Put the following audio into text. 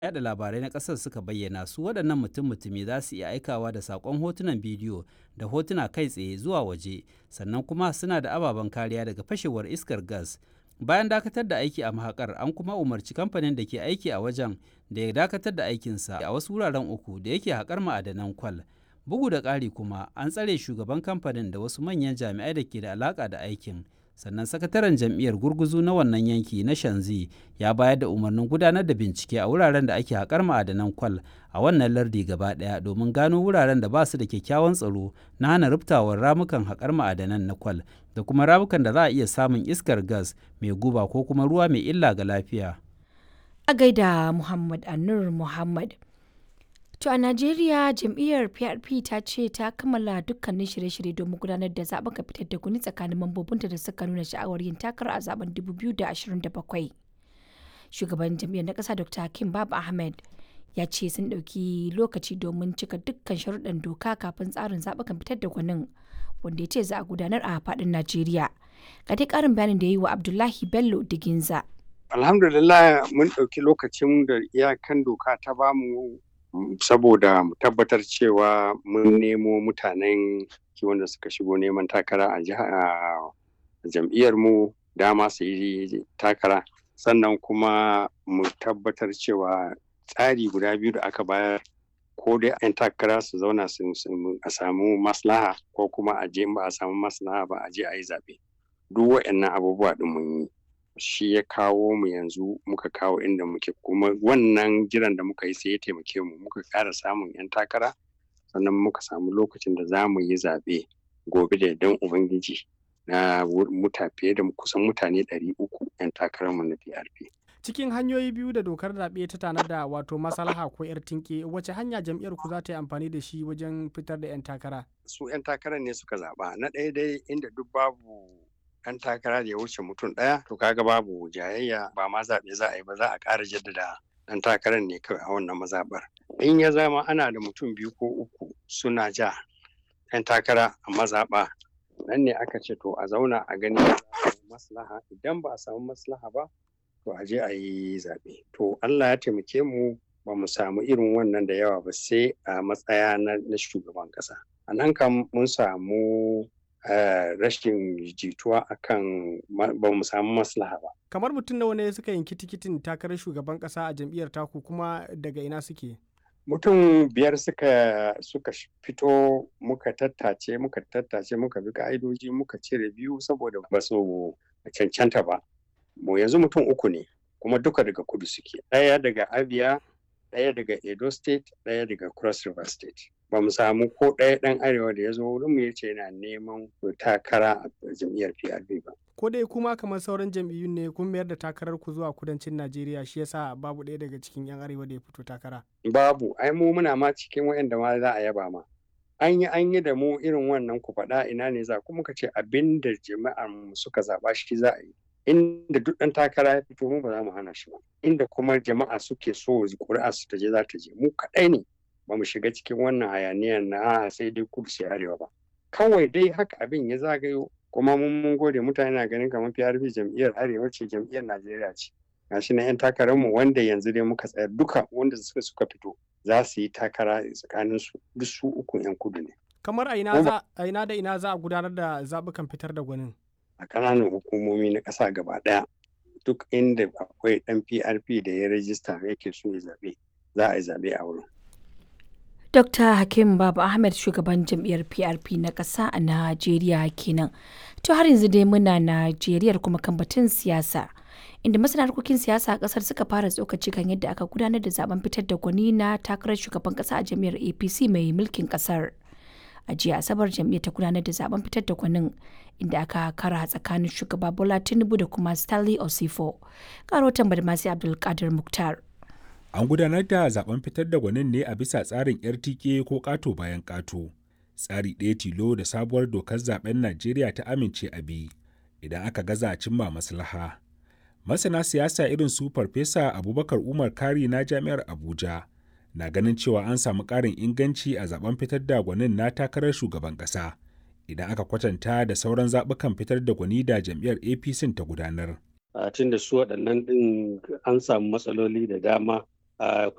yada labarai na ƙasar suka bayyana su waɗannan mutum-mutumi za su iya aikawa da saƙon hotunan bidiyo da hotuna kai tsaye zuwa waje sannan kuma suna da ababen kariya daga fashewar iskar gas bayan dakatar da aiki a mahakar an kuma umarci kamfanin da ke aiki a wajen da ya dakatar da aikinsa a wasu wuraren uku da yake haƙar ma'adanan kwal bugu da ƙari kuma an tsare shugaban kamfanin da wasu manyan jami'ai da ke da alaƙa da aikin sannan sakataren jam'iyyar gurguzu na wannan yanki na shanzi ya bayar da umarnin gudanar da bincike a wuraren da ake haƙar ma'adanan kwal a wannan lardi gaba ɗaya domin gano wuraren da ba su da kyakkyawan tsaro na hana ruftawar ramukan haƙar ma'adanan na kwal da kuma ramukan da za a iya samun iskar gas mai guba ko kuma ruwa mai illa ga lafiya. A gaida Muhammad Anur Muhammad. To a Najeriya jam'iyyar PRP ta ce ta kammala dukkanin shirye-shirye domin gudanar da zaben ka fitar da kuni tsakanin mambobinta da suka nuna sha'awar yin takara a zaben 2027. Shugaban jam'iyyar na ƙasa Dr. Hakim Baba Ahmed ya ce sun ɗauki lokaci domin cika dukkan sharuɗan doka kafin tsarin zaɓukan fitar da gwanin wanda ya ce za a gudanar a faɗin Najeriya. Ga dai ƙarin bayanin da ya yi wa Abdullahi Bello Diginza. Alhamdulillah mun ɗauki lokacin da iyakan doka ta bamu saboda mu tabbatar cewa mun nemo mutanen wanda suka shigo neman takara a jam'iyyar mu dama su yi takara sannan kuma mu tabbatar cewa tsari guda biyu da aka bayar ko dai 'yan takara su zauna a samu maslaha ko kuma a je ba a samu maslaha ba a je a yi zaɓe duk waɗannan abubuwa ɗin mun yi shi ya kawo mu yanzu muka kawo inda muke kuma wannan jiran da muka yi sai ya taimake mu muka ƙara samun 'yan takara sannan muka samu lokacin da za mu yi zaɓe gobe da don ubangiji na muta fiye da kusan mutane 300 'yan takararmu na PRP. cikin hanyoyi biyu da dokar zaɓe ta tanada wato maslaha ko yar tinke wace hanya jam'iyyar ku za ta yi amfani da shi wajen fitar da 'yan takara su 'yan takarar ne suka zaɓa na ɗaya dai inda duk babu 'yan takara da ya wuce mutum ɗaya to kaga babu jayayya ba ma zaɓe za a yi ba za a ƙara jaddada ɗan takarar ne kawai a wannan mazaɓar in ya zama ana da mutum biyu ko uku suna ja 'yan takara a mazaɓa nan ne aka ce to a zauna a gani maslaha idan ba a samu maslaha ba to a je a yi zaɓe. To Allah ya taimake mu ba mu samu irin wannan da yawa ba sai a matsaya na shugaban ƙasa. A nan kam mun samu rashin jituwa akan ba mu samu maslaha ba. Kamar mutum nawa ne suka yanki tikitin takarar shugaban ƙasa a jam'iyyar taku kuma daga ina suke? Mutum biyar suka suka fito muka tattace muka tattace muka bi ka'idoji muka cire biyu saboda ba su cancanta ba. mu yanzu mutum uku ne kuma duka daga kudu suke ɗaya daga abia ɗaya daga edo state ɗaya daga cross river state ba mu samu ko ɗaya ɗan arewa da ya zo wurin mu yace yana neman takara a jam'iyyar prp ba ko dai kuma kamar sauran jam'iyyun ne kun mayar da takarar ku zuwa kudancin najeriya shi yasa babu ɗaya daga cikin yan arewa da ya fito takara babu ai mu muna ma cikin waɗanda ma za a yaba ma an yi an yi da mu irin wannan ku faɗa ina ne za kuma ka ce abin da jama'ar mu suka zaɓa shi za a yi inda duk ɗan takara ya fito mu ba za mu hana shi ba inda kuma jama'a suke so ƙuri'a su ta je za ta je mu kaɗai ne ba mu shiga cikin wannan hayaniyar na sai dai kudu sai arewa ba kawai dai haka abin ya zagayo kuma mun mun gode mutane na ganin kamar PRP jam'iyyar arewa ce jam'iyyar Najeriya ce gashi na 'yan takarar mu wanda yanzu dai muka tsaya duka wanda suka suka fito za su yi takara tsakanin su duk su uku 'yan kudu ne kamar a ina da ina za a gudanar da zaɓukan fitar da gwanin a ƙananan hukumomi na ƙasa gaba ɗaya duk inda akwai ɗan PRP da ya rajista yake so ya zaɓe za a yi zaɓe a wurin. Dr. Hakim Baba Ahmed shugaban jam'iyyar PRP na ƙasa a Najeriya kenan. To har yanzu dai muna Najeriya kuma kan batun siyasa. Inda masana harkokin siyasa a ƙasar suka fara tsokaci kan yadda aka gudanar da zaben fitar da gwani na takarar shugaban ƙasa a jam'iyyar APC mai mulkin ƙasar. a jiya asabar jam'iyyar ta gudanar da zaben fitar da gwanin inda aka kara tsakanin shugaba bola tinubu da kuma stanley osifo karotan badmasi abdulkadir muktar an gudanar da zaben fitar da gwanin ne a bisa tsarin rtk ko kato bayan kato tsari ɗaya tilo da sabuwar dokar zaben najeriya ta amince a bi idan aka gaza cimma maslaha masana siyasa irin su farfesa abubakar umar kari na jami'ar abuja na ganin cewa an samu ƙarin inganci a zaben fitar da gwanin na takarar shugaban ƙasa idan aka kwatanta da sauran zaɓukan fitar da gwani da jam'iyyar apc ta gudanar. tun da su waɗannan ɗin an samu matsaloli da dama